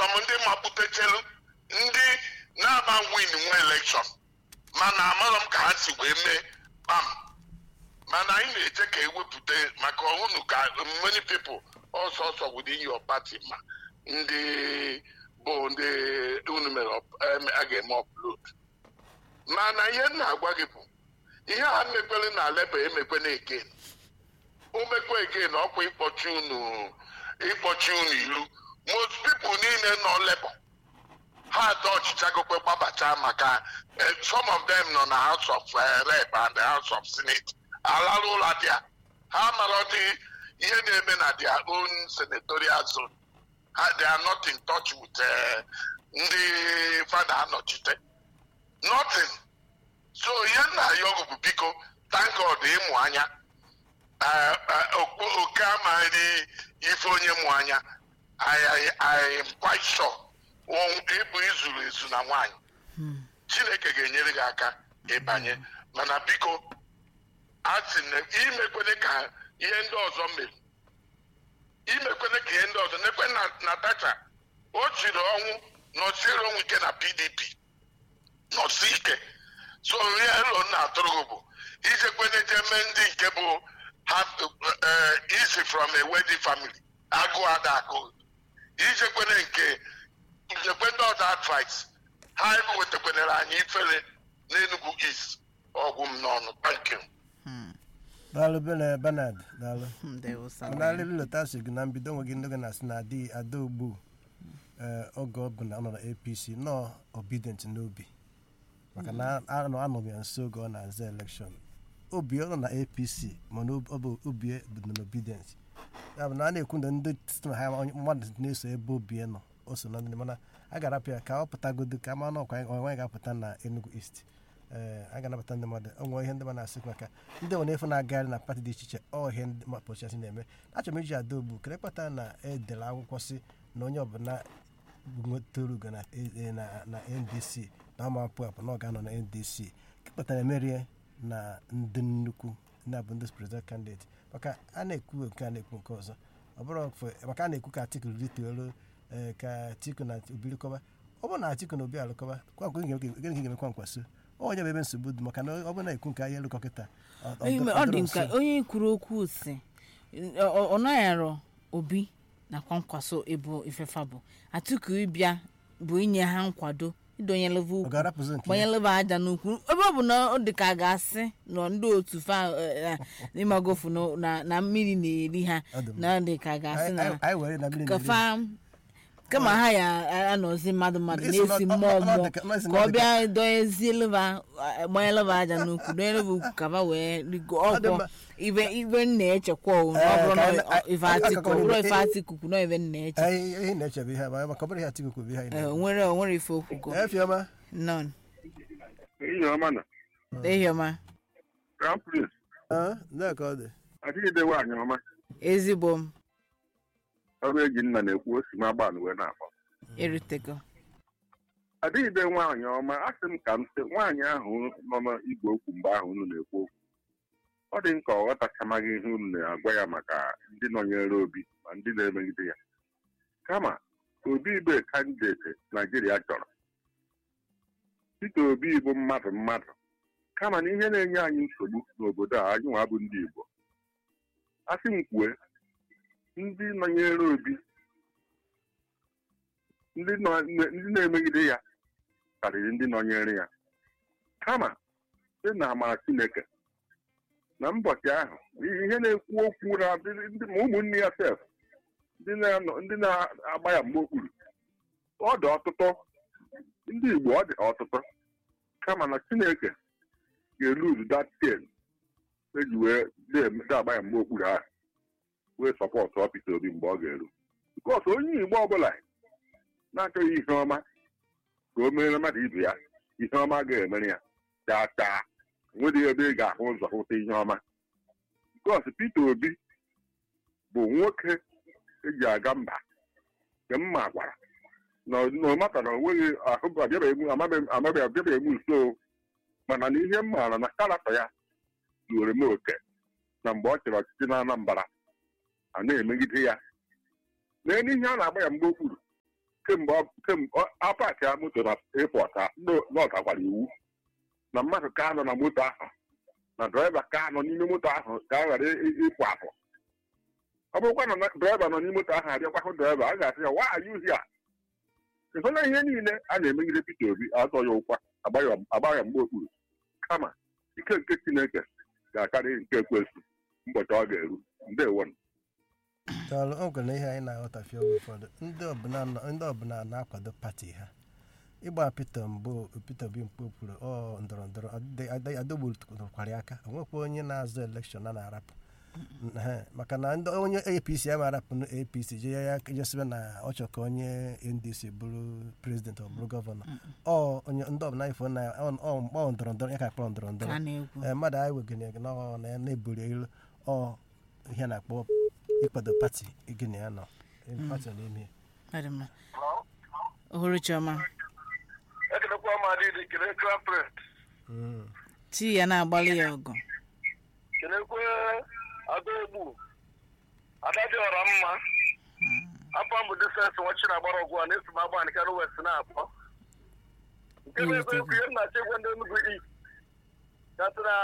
some ndị mapụtachelu ndị na-aba win nwe elekshọn mana amarọ m ka ha si wee mee kpam mana anyị na-eche ka ewepụta maka ọhụrụ ka many people ọsọ ọsọ within your party ma ndị bụ ndị unu mere up- em, a ga-eme upload mana ihe m na-agwa gị bụ ihe a mekwere na leba emekwena again omekwa again ọkwa ịkpọchi unu ịkpọchi unu ilu most people niile nọ leba ha atọ ọchịchagokwe gbabacha maka eh, some of them nọ na house of eh, rep and the house of senate alarụ ụlọ dị a ha mara dị ihe na-eme na their own senatorial zone ha they are not in touch with eh, ndị fada anọchite nothing so ihe nna ya ọgụ bụ biko thank god ịmụ anya Eh, eh, okpo- oke amaghị ife onye mụ anya I, I, I am quite sure ọ- ịbụ izuru ezu na nwaanyị chineke ga-enyere gị aka ịbanye mana biko a sị na imekwene ka ihe ndị ọzọ mere imekwene ka ihe ndị ọzọ nekwe na natacha o chiri ọnwụ nọsiere onwe ike na pdp nọsi ike so ihe elo na-atụrụ gị bụ ijekwene je mee ndị nke bụ ha- eh, isi from a wedding family agụụ ada agụ ijekwene nke nyekwe ndị ọzọ advice ha ewetakwere anyị ifere n'Enugu East ọgwụ m n'ọnụ thank you daalụ bene benard daalụ ndewo sa mana alịrị leta si gị na mbido nwe gị ndị gị na-asị na adị ada ogbu ee, oge ọ bụ na ọ nọ na apc nọ obidient n'obi maka na anọ anọghị ya nso oge ọ na-aza elekshọn obi ọ nọ na apc mana ob- ọ bụ obi bụ na obidient ya bụ na a na-ekwu na ndị site na ha onye- mmadụ na-eso ebe obi nọ o so na ndị mana a ga-arapụ ya ka ọ pụtagodo ka ama n'ọkwa onwe ga-apụta na enugu east ee a ga-anabata ndị mmadụ o nwere ihe ndị mmadụ na-asị maka ndị nwere efe na-agagharị na pati dị iche iche ọ ihe ndị ma pochasị na-eme achọrọ m iji ada ogbu kere kpata na edere akwụkwọ si na onye ọbụla nwetara ugo na e- na- na ndc na ọma apụ apụ na ọ ga-anọ na ndc kpatara emerie na ndị nnukwu ndị abụ ndị president candidate maka a na-ekwu nke a na-ekwu nke ọzọ ọ bụrụ fọ- maka a na-ekwu ka atiku rituelu ee, ka atiku na obi lụkọba ọ bụrụ na atiku na obi alụkọba kwankwa gịnị ka ị ga-emekwa nkwaso onye bụ ebe nsogbu dị maka na ọ bụrụ na ekwu nke anyị elụkọ kịta ọ- ọ- Onye ime- ọ ọ dịrọ dị nso. nka onye kwuru okwu si ọ ọ naghara obi na kwankwaso ịbụ ifefa bụ atiku ịbịa bụ inye ha nkwado idonyeleva ọ ukwu ga-arapụzi nke ya? gbanyeleba aja n'ukwu ebe ọ bụ na ọ dị ka a ga-asị nọ ndị otu fa eh, eh, n'ịmagofu na- na- na mmiri na-eri ha Ọ dị mma. na ọ dị ka a ga-asị Anyị- na anyị- anyị were na mmiri ka na-eri. fa kama ha ya anọzi mmadụ mmadụ Isi na-esi na- ọ- mmụọ ọ- ọ mmụọ dị ka- ọ dị ka ọ ka- bịa donyezieleba gbanyeleba aja n'ukwu donyeleba ukwu ka ba wee rigo Ọ dị ọkwọ mma. ibe ibe m na-echekwa o na ọ Eh, bụrụ ka na anyị- ọ- ife anyị- atiku akụkọ ọ bụrụ niile- ife atiku kwu na ibe m na-eche Anyị- ihe ị na-eche bụ ihe a, maka ọ bụrụ ihe atiku kwuru bụ ihe anyị Eh, na-eme. onwere onwere ife okwugo Ee, Fiọma. nọn ihe ọma na ehiọma crown prince Ee, nnọọ ka ọ dị. adịghịde nwaanyị ọma ezigbo m ọrụ eji nna na-ekwu osi ma agba wee na-akpọ erutego adịghịde nwaanyị ọma a sị m ka m sị nwaanyị ahụ nọ n'igwe okwu mgbe ahụ unu na-ekwu okwu ọ dị m ka ọ ghọtachamaghị ihe unu na-agwa ya maka ndị nọnyere obi ma ndị na-emegide ya kama obi ibe kandideti naijiria chọrọ Peter obi bụ mmadụ mmadụ kama na ihe na-enye anyị nsogbu n'obodo a anyị nwa bụ ndị igbo asị m kwue ndị nọnyere obi ndị nọ- ndị na-emegide ya karịrị ndị nọnyere ya kama site na amara chineke na mbọchị ahụ ihe na-ekwu okwu na ndị- ndị- ma ụmụnne ya sef ndị na-anọ- ndị na-agba ya mgbe okpuru ọ dị ọtụtụ ndị igbo ọ dị ọtụtụ kama na chineke ga-eluzu that ten eji wee na-eme- na-agba ya mgbe okpuru ahụ wee sọpọtụ ọ Peter Obi mgbe ọ ga-eru bikọs onye igbo ọbụla na-achọghị ihe ọma ka o mere mmadụ ibe ya ihe ọma ga-emere ya chaa chaa nwedị ebe ị ga-ahụ ụzọ hụta ihe ọma bikọs Peter Obi bụ nwoke eji aga mba nke mma gwara na ọ mata na o nweghị ahụ abịabeghị amabeghị abịabeghị m nso mana na ihe m maara na karakta ya zuoro m oke na mgbe ọ chịrị ọchịchị na Anambra a na-emegide ya lee n'ihe a na-agba ya mgbe okpuru kemgbe ọ- kemgbe ọ- apaki ya moto na airport a ndị ọgakwara iwu na mmadụ ka nọ na moto ahụ na draiva ka nọ n'ime moto ahụ ka a ghara ị- ịpụ apụ ọ bụrụkwa na draiva nọ n'ime moto ahụ abịakwa hụ draiva a ga-asị ya wa ayuzi a ịhụla ihe niile a na-emegide Peter Obi atọ ya ụkwa agba ya mgbe okpuru kama ike nke Chineke ga-akarị nke ekwesị ụbọchị ọ ga-eru ndewo Daalụ, o nwere ihe anyị na-aghọtafe oge ụfọdụ ndị ọbụla nọ- ndị ọbụla na-akwado pati ha ịgba Peter mbụ Peter Obi mkpu kwuru ọ ndọrọ ndọrọ adọgbukwara ya aka o nwekwa onye na-azụ elekshọn a na-arapụ Ehe, maka na ndị onye apc ama arapụ na apc je ya jesibe na ọ chọ ka onye ndc bụrụ prezident ọ bụrụ gọvanọ ọ onye ndị ọbụla ifo na ọ ọ ndọrọ ndọrọ ya ka kpọrọ ndọrọ ka ndọrọ a na-ekwu ee mmadụ anyị wegene na ọ na ya na-eburi ilu ọ ihe a na-akpọ ịkwado pati gịnị ya nọ pati nọ n'ime Ọ dị mma ohuru chioma ekelekwa m adịdị kelee crown prince Mm. tii ya na-agbalị ya ọgụ kelekwe adaegbu adadị ọra mma afọ mbụ difensi nwachi na-agbara ọgwụ a na-esi m agba nke arụ west na-akpọ nke bụ ebe ekwu ihe m na-achọ ịgwa ndị Enugu East gasị na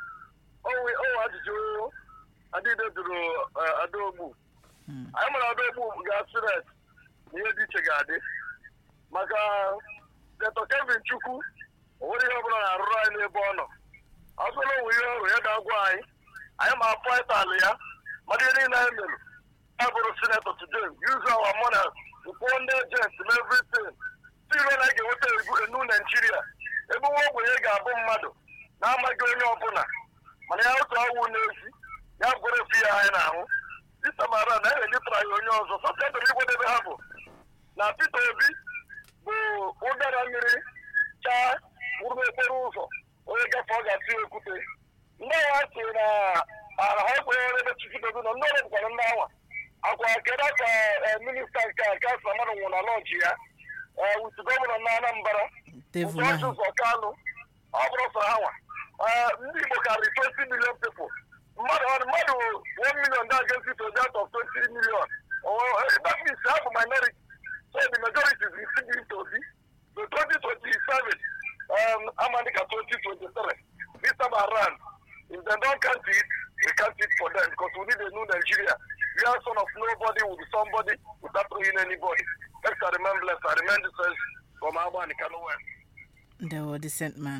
owe ajụjụ adịde jụrụ eh, adaogbu Mm. anyị mara adaogbu ga-asị ret na ihe dị iche ga-adị maka detọ kevin chukwu o nwere ihe ọbụla na-arụrụ anyị n'ebe ọ nọ ọ bụrụ na onwe ihe ọrụ ya ga-agwa anyị anyị ma afọ ịtalị ya mmadụ ihe niile anyị mere ya bụrụ sinetọ today use our money to fund ndị agents and everything tiro na anyị ga-enweta egu- enu naijiria ebe nwa ogbenye ga-abụ mmadụ na-amaghị onye ọbụla mana ya otu awụ n'ezi ya bụrụ efu ya anyị na-ahụ disamara na ya elitara ya onye ọzọ sọsịadịrị igwedebe ha bụ na Peter Obi bụ ụdara mmiri chaa wụrụ n'okporo ụzọ onye gafe ọ ga-atụ ya okwute ndị agha si na ala ha ekwenyere ebe chikidodo nọ ndị ọrụ bụkwara ndị anwa akwa kedu ka eh, minista nke a ka sa mmadụ nwụrụ na lọnchi ya eh, with gọvanọ na Anambra devil George ahụ ụzọ Kalụ ọ bụrụ sọ ha nwa Eh, ndị Igbo karịrị 20 million people mmadụ mmadụ 1 million dị against it out of 20 million Oh, eh, that means ha bụ minority so the majority is receiving to Obi so 2027 um, Amadika 2023 this time around if they don't count it we count it for them because we need a new Nigeria we are son of nobody will be somebody without ruining anybody let's remain blessed I remain the first from Abani Kano West the decent man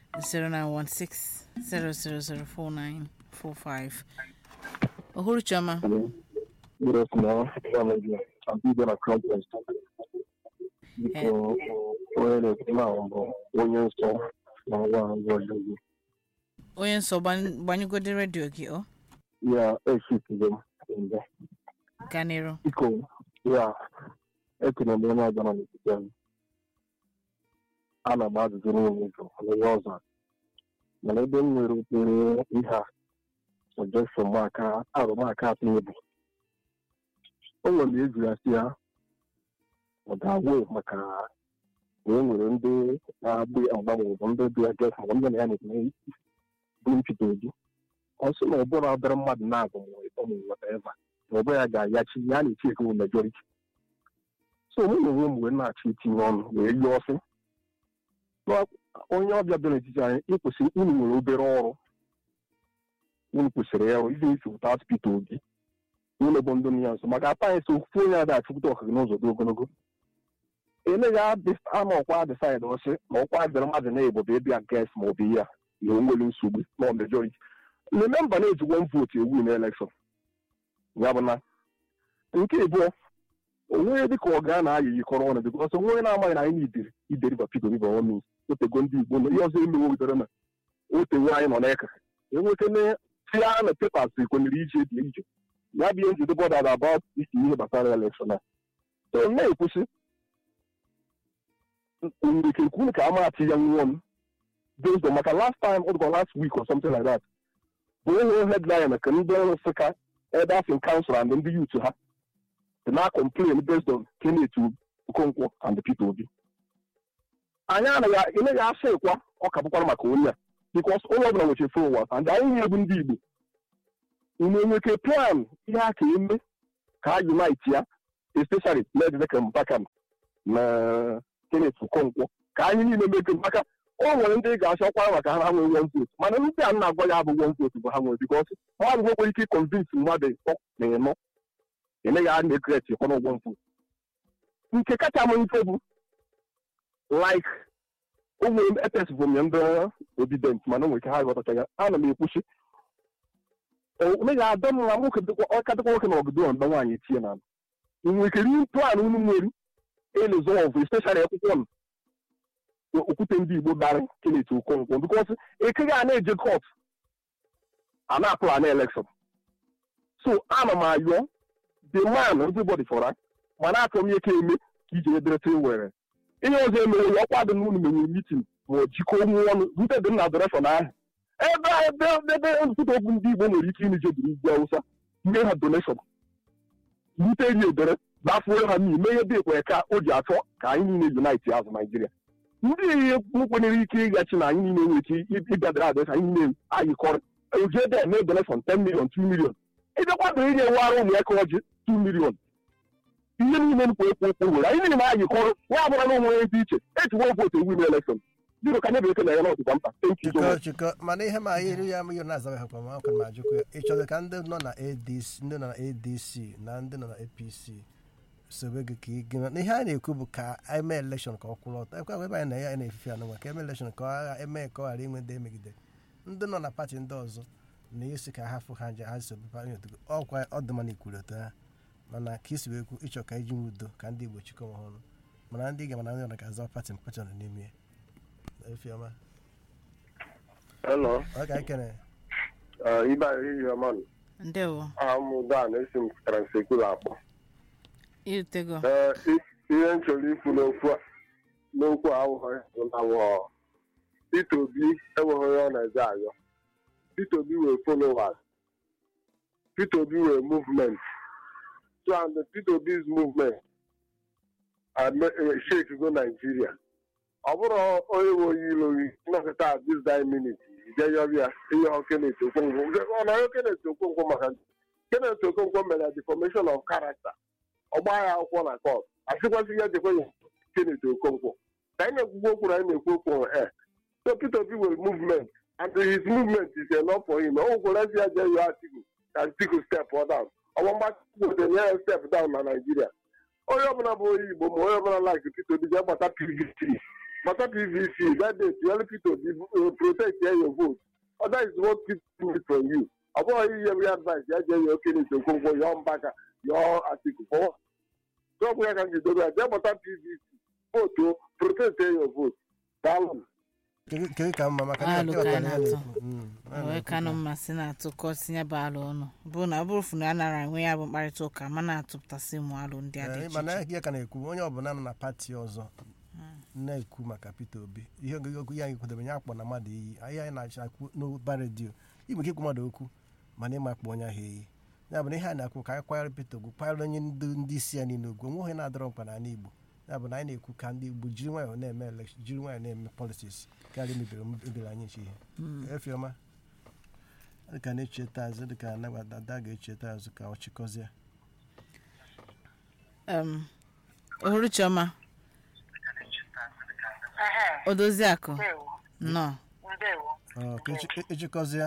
0916 ohuru chioma Good afternoon, family. I'm big on a conference. Biko, onye na-ekwu na bụ onye nsọ na nwa ngwa ọjọọ. onye nsọ gban- gbanyegodi redio gị ọ Ya esitigo m mgbe. gaa n'iru Biko, ya ekene m onye ọbụla n'etiti anyị. Ana m ajụjụ niile jụ onye ọzọ. Mana ebe m nwere obere ihe a, suggestion m aka arụmaka atọ ebu. O nwere eji ya si ya ọ ga-agwụ maka na e nwere ndị na-agbụ ya mgba maọbụ ndị dị ya ges maọbụ ndị na ya na-ekene bụ mpịta obi ọ sị na ọ bụrụ obere mmadụ na-abụ ma whatever na ọ bụ ya ga-ayachi ya na-echi ekewu majority so mụ na onwe m wee na-achọ itinye ọnụ wee yie ọsị na onye ọbịa bịa n'etiti anyị ịkwụsị unu nwere obere ọrụ unu kwesịrị ịrụ iji isi without Peter Obi unu bụ ndị ya nso maka ata anyị so ofu onye ada achụpụta ọha gị n'ụzọ dị ogologo eleghị ama ọkwa decide ọsị na ọkwa dịrị mmadụ na-ebo bụ ịbịa ges ma ọ bụ ya na o nwere nsogbu na majority remember na-eji one vote ewu na election ya bụ na nke abụọ onwe dịka ọ gaa na-ayị yikọrọ ọnụ bikọs onwe onye na-amaghị na anyị na-ideri ideriba Peter Obi bụ ọnụ otego ndị Igbo na ihe ọzọ emewe bidoro na otewe anyị nọ n'eka enwekene tia na pepas kwenyere ije dị ije ya bụ ihe njide bọda na about isi ihe gbasara elekshọn a so na-ekwusi ndeke kwunu ka amachi ya nwụọ m based on maka last time ọ dịkwa last week or something like that bụ ihe headline ka ndị ọrụ nsịka elders in council and ndị youth ha dị na complain based on Kenneth Okonkwo and the Peter Obi anyị anaghị ị naghị asị ịkwa ọ ka bụkwara maka onye a because onye ọbụla nwechara followers and anyị nye bụ ndị Igbo unu enweke plan ihe a ka eme ka a unite ya especially n'edede ka Mbakam na Kenneth Okonkwo ka anyị niile mekọ maka o nwere ndị ga-achọkwa maka ha nwee one vote mana ndị a na-agwa ya bụ one vote bụ ha nwere bikos mmadụ nwekwe ike ịkọnvinsi mmadụ ịtọ na ịnọ emeghị a na-ekret ịkọrọ one vote nke kacha m mfe bụ like ụmụ epes bụ nye ndị obident mana o nwere ike ha ghọtacha ya ana m ekwuchi omeghị adọ mma nwoke ọka dịkwa nwoke na ọgụdụ mgbe nwaanyị tie na nwere ike rie plan unu nwere elezọvụ especially akwụkwọ m okwute ndị igbo gbara Kenneth Okonkwo bikos ekeghị a na-eje kọt a na-apụ a na elekshọn so ana m ayọ the man everybody fọra mana achọ m ihe ka eme ka iji edereta were ihe ọzọ emere ya ọkwa dị n'ụlọ menye mitin ma ọ jikọọ onwe ọnụ rute dị na adoreshọn ahụ ebe ebe ebe ntụtụ okwu ndị igbo nwere ike ime jebiri ugwu awụsa nye ha doneshọn rute eri edere gbafuo ha n'ime ihe dị ekwe ka o ji achọ ka anyị niile unite azụ naijiria ndị ihe nkwenyere ike ịgachi na anyị niile nwere ike ịbịadara adres anyị niile ayịkọrọ oji ebe eme doneshọn 10 million 2 million ịbịakwadoro inye wara ụmụ ya ka ọjị 2 million ihe niile nkwa ekwu okwu nwere anyị niile na-ayịkọrọ ya bụra na onwe dị iche ejiwo votu ewu ime elekshọn biro ka nye bekee na ya n'ọtụkwa mkpa thank you so chịkọ much chịkọ mana ihe ma ihe ya m ihe na-azaghị akwa ma ọka ma ajụkwa ya ị chọrọ ka ndị nọ na adc ndị nọ na adc na ndị nọ na apc sobe gị ka ị gị na ihe a na-ekwu bụ ka eme elekshọn ka ọ kwụrụ ọtọ ekwe ebe anyị na ya na-efife anụnwa ka eme elekshọn ka ọ ghara eme ka ọ ghara inwe ndị emegide ndị nọ na pati ndị ọzọ na-esi ka ha fụ ha nje ha sobe pati otugo ọkwa ọdụmana ikwuru otu ha mana ka isi wee kwu ịchọ ka iji nwe udo ka ndị igbo chịkọ onwe ha ọnụ mana ndị ga-mana ndị ọna ga-aza pati mpachọ nọ n'ime ya efiọma Hello, ọ ka ekene uh, Ibe Ahihie Man. ndewo I'm Dan, esi m Transekulu akpọ. irutego Ee, i- ihe m chọrọ ikwu n'okwu a- n'okwu a awụghị na wọ Peter Obi enweghị onye ọ na-eje ayọ. Peter Obi wee followers. Peter Obi wee movement. So and the Peter Obi's movement shake go Nigeria. ọ bụrụ onye nwe onye ilo gị nnọkọta at this dying minute ide yọbịa ihe ọ Kenneth Okonkwo ọ na onye Kenneth Okonkwo maka Kenneth Okonkwo mere defamation of character ọgba ya akwụkwọ na court asịkwasị ya jekwa ya Kenneth Okonkwo ka anyị na-ekwukwu okwu na anyị na-ekwu okwu e so Peter Obi will movement and his movement is enough for him o nwekwara ya jee yọọ Atiku ka Atiku step down ọgba mgbatị nye ya step down na Nigeria onye ọbụla bụ onye Igbo ma onye ọbụla like Peter Obi jee gbata PVC gbata PVC that day tụnyere Peter Obi uh, protect your vote or that is what people need from you ọ bụghị ihe bụ advice ya jee yọọ Kenneth Okonkwo yọọ Mbaka yọọ Atiku for ọgwụ ya ka m ji dobe ya jee gbata PVC vote protect your vote daalụ kedu ka mma maka Alụ ndị ka ọkara ya na-atụ. na-ekwu Mm, a wee na-ekwu kanụ ka- mmasị na-atụkọ tinye bụ alụ ọnụ bụ na ọ bụrụ fụ na a nara enwe ya bụ mkparịta ụka ma na-atụpụtasị ụmụ alụ ndị a dị Ee, iche mana iche ihe ka na-ekwu onye ọbụla nọ na pati ọzọ na-ekwu maka Peter Obi ihe ogologo ya anyị kwadebe ya akpọ na mmadụ iyi ihe anyị na-achọ akwu n'ụba redio igwe ike ikwu mmadụ okwu mana ịma akpọ onye ahụ iyi ya bụ na ihe a na-akwu ka anyị kwanyere Peter Obi kwanyere onye ndị ndị isi ya niile ugwu onwe onye na-adọrọ mkpa n'ala Igbo ya bụ na anyị na-ekwu ka ndị Igbo jiri nwayọọ na-eme elekshọn jiri nwayọọ na-eme politiks karịa mebiri mebiri anyị nche ihe efiọma dịka na-echeta azụ dịka ada ga-echeta azụ ka ọ chịkọzie Em, Uhuruchiọma Odoziakụ nọ Ọ, ka echi- echikọzie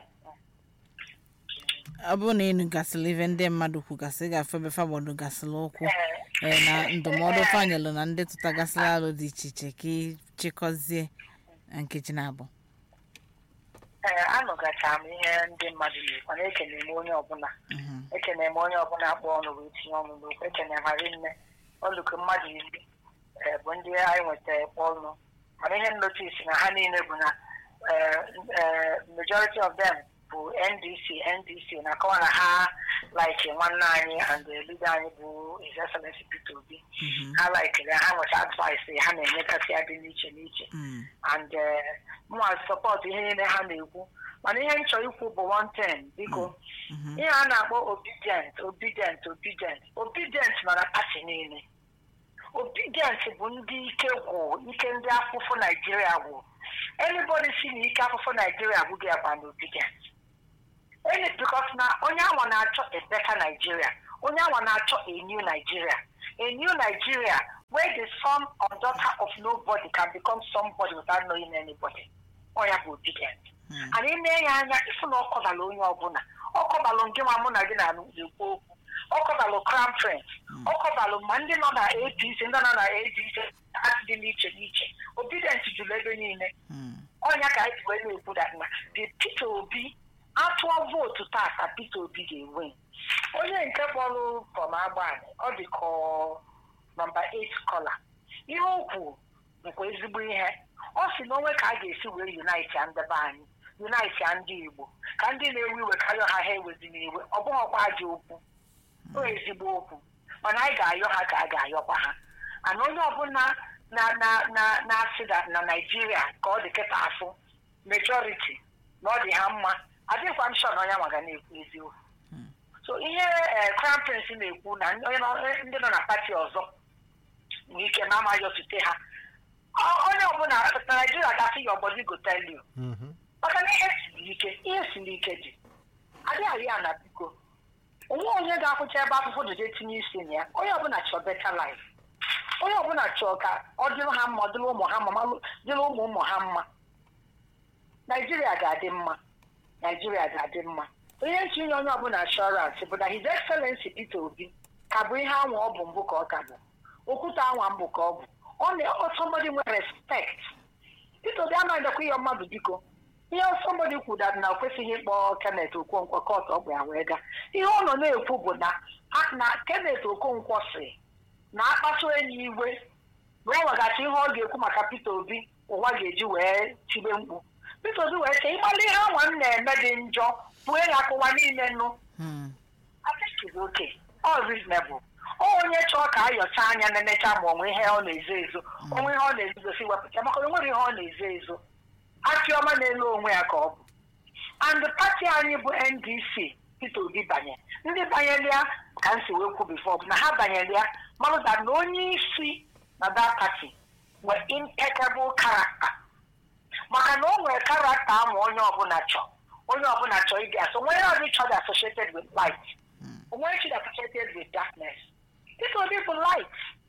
ọ bụrụ na ịnụ gasịrị ife ndị mmadụ kwugasị gafe ebe fagbọdụ gasịrị ụkwụ ee, na ndụmọdụ fanyelụ na ndị tụtagasịrị alụ dị iche iche ka ịchịkọzie na nkeji na-abụ ee anụgacha m ihe ndị mmadụ na-ekwu na ekene m onye ọbụla ekene m onye ọbụla akpọ ọnụ wee tinye ọnụ n'okwu ekene m harị nne ọlụkọ mmadụ iri ee, bụ ndị anyị nwetara kpọ ọnụ mana ihe nnotis na ha niile bụ na ee, ee, majority of them bụ ndc ndc na-akọwa na ha like nwanne anyị and the leader anyị bụ his excellency peter obi ha likere ha nweta advice ha na-enyekasị ya dị n'iche n'iche Mm. and mụnwa sọpọt ihe niile ha na-ekwu mana ihe m chọrọ ikwu bụ one thing biko ihe a na-akpọ obedient obedient obedient obedient nọ na pati niile obedient bụ ndị ike gwụ ike ndị afụfụ naijiria gwụ anybody si na ike afụfụ naijiria gwụghị ya bụ na obedient Any because na onye anwa na-achọ a better Nigeria onye anwa na-achọ a new Nigeria a new Nigeria where the son or daughter of nobody can become somebody without knowing anybody ọ ya bụ obedient and ime ya anya ịfụ na ọ kọbala onye ọbụla ọ kọbalụ nke nwa mụ na gị na-ekwu okwu ọ kọbalụ crown prince ọ kọbalụ ma ndị nọ na apc ndị nọ na adc dị n'iche n'iche obedient jụrụ ebe niile ọnya ka anyị ji wee na-ekwu dat na the peter obi atụọ vootu taa ka peter obi ga-enwe onye nke kpọrọ pọm agbani ọ dị ka ọ nọmba 8 kọla ihe o kwuru bụkwa ezigbo ihe ọ si na onwe ka a ga-esi wee unite ya ndebe anyị unite ya ndị igbo ka ndị na-ewe iwe karịa ha ha ewezina iwe ọ bụghịkwa ajọ okwu o ezigbo okwu mana anyị ga-ayọ ha ka a ga-ayọkwa ha ana onye ọbụla na na na na-asị na na naijiria ka ọ dị kịta afụ majority na ọ dị ha mma adịghịkwa m shọ na onye maga na-ekwu eziokwu so ihe eh, crown prince na-ekwu na ndị onye nọ- ndị nọ na pati ọzọ nwere ike na amaghị otute ha Ọ- onye ọbụla na naijiria gasị ya ọgbọdị gotelio Mhm. maka na ihe siri ike ihe siri ike dị adịghị ya na biko onwe onye ga-akwụcha ebe akwụkwọ doje tinye isi na ya onye ọbụla chọọ beta life onye ọbụla chọọ ka ọ dịrị ha mma ọ dịrị ụmụ ha mma malụ- dịrị ụmụ ụmụ ha mma naijiria ga-adị mma naijiria ga-adị mma onye ntinye onye ọbụla ashọransị bụ na his excellency peter obi ka bụ ihe anwa ọ bụ mbụ ka ọ ka bụ okwute anwa mbụ ka ọ bụ ọ na ọ somebody nwere respect peter obi anaghị ndekwa ihe mmadụ biko ihe somebody kwuru na o kwesịghị ịkpọ kenneth okonkwo kọt ọ bụ ya wee gaa ihe ọ nọ na-ekwu bụ na a- na kenneth okonkwo si na akpasu enyi iwe na ọ nwegachi ihe ọ ga-ekwu maka peter obi ụwa ga-eji wee tibe mkpu peter obi wee sị ịgbalị ihe anwa m na-eme dị njọ pụọ ya akụwa niile nụ Hmm. I think it's okay. All reasonable. Ọ onye chọọ ka ayọcha anya na-emecha ma onwe ihe ọ na-ezo ezo onwe ihe ọ na-ezosi wepụta maka na onwere ihe ọ na-ezo ezo achịọma na-elu onwe ya ka ọ bụ and pati anyị bụ ndc peter obi banye ndị banyere ya ka m si wee kwu bifo bụ na ha banyere ya malụda na onye isi na that party nwere impeccable character maka na o nwere karakta ahụ onye ọbụla chọọ onye ọbụla chọọ ịdị asọ onwe ya ọdị chọọ dị associated with light onwe ya chọọ associated with darkness peter obi bụ light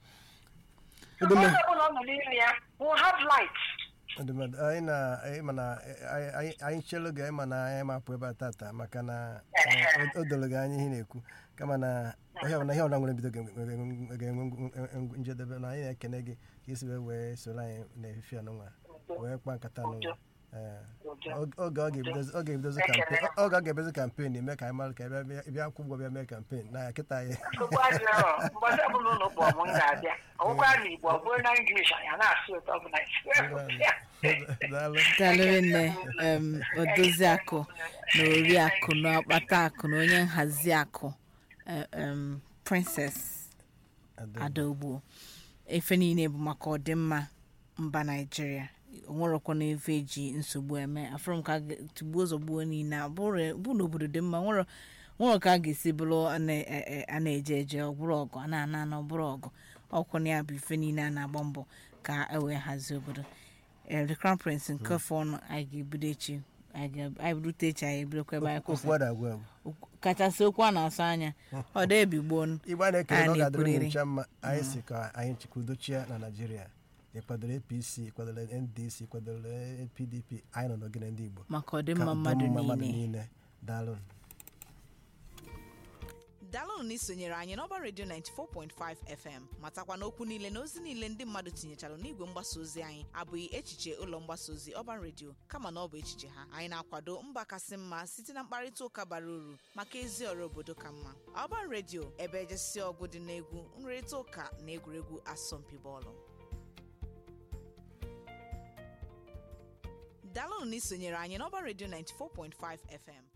Ọ dị mma. onye ọbụla ọ nọ n'ime ya will have light Ọ dị mma. anyị na anyị ma na anyị- anyị- anyị chelu gị anyị ma na anyị mapụ ebe a tata maka na eh, o o doro gị anya ihe ị na-ekwu kama na ihe ọbụla ihe ọbụla nwere mbido ga-enwe ga-enwe njedebe na anyị na-ekene gị ka isi wee wee soro anyị n'efife anụnwa wee kpa nkata n'ụwa Eh, oge ọ ga-ebidozi ọ ga-ebidozi kampen oge ọ ga-ebidozi kampen eme ka anyị mara ka ị bịa- bịa- bịa kwụ ụgwọ bịa mee kampen na kịta anyị nsogbu adịrọ mbọchị ọbụla ụlọ kpọọ m m ga-abịa ọgwụkwa na igbo ọ bụrụ na english anyị a na-asụ ụtọ bụ naijiria daalụ dalụrị nne em, odozi akụ na ori akụ na ọkpata akụ na onye nhazi akụ eh, em, princess adaogbu efe niile bụ maka ọdịmma mba naijiria onwerekwa na efe eji nsogbu eme afọrọ m ka a ga- tugbuo zọgbuo niile a bụrụ bụ na obodo dị mma nwere nwere ka a ga-esi bụrụ a na- e- e- a na-eje eje ọbụrụ ọgụ a na-ana ana ọbụrụ ọgụ ọkwụ na ya bụ ife niile a na-agba mbọ ka e wee hazie obodo Eh, the crown prince nke fọnụ anyị ga-ebido echi anyị ga- anyị birute echi anyị ebidokwa ebe anyị okwu kwụsị a na-agwa agwa Okwu- kachasị okwu a na-asụ anya ọ dị ebigbo igbe a na-ekele na ọ a ga-adịrị na-ekwurịrị. unu ncha mma anyị si ka anyị chịkwudochie na naijiria ị kwadoro apc ị kwadoro ndc ị kwadoro pdp anyị nọ n'ogene ndị igbo maka ọdịmma Ka mmadụ ọdịmma mmadụ niile niile daalụ daalụnụ na isonyere anyị n'ọba redio 94.5 fm matakwa na okwu niile na ozi niile ndị mmadụ tinyechara n'igwe mgbasa ozi anyị abụghị echiche ụlọ mgbasa ozi ọban redio kama na ọ bụ echiche ha anyị na-akwado mba kasị mma site na mkparịta ụka bara uru maka ezi ọrụ obodo ka mma ọban redio ebe ejesi ọgụ dị n'egwu nrịrịta ụka na egwuregwu asọmpi bọọlụ daalụnụ na isonyere anyị n'ọba redio 94.5 fm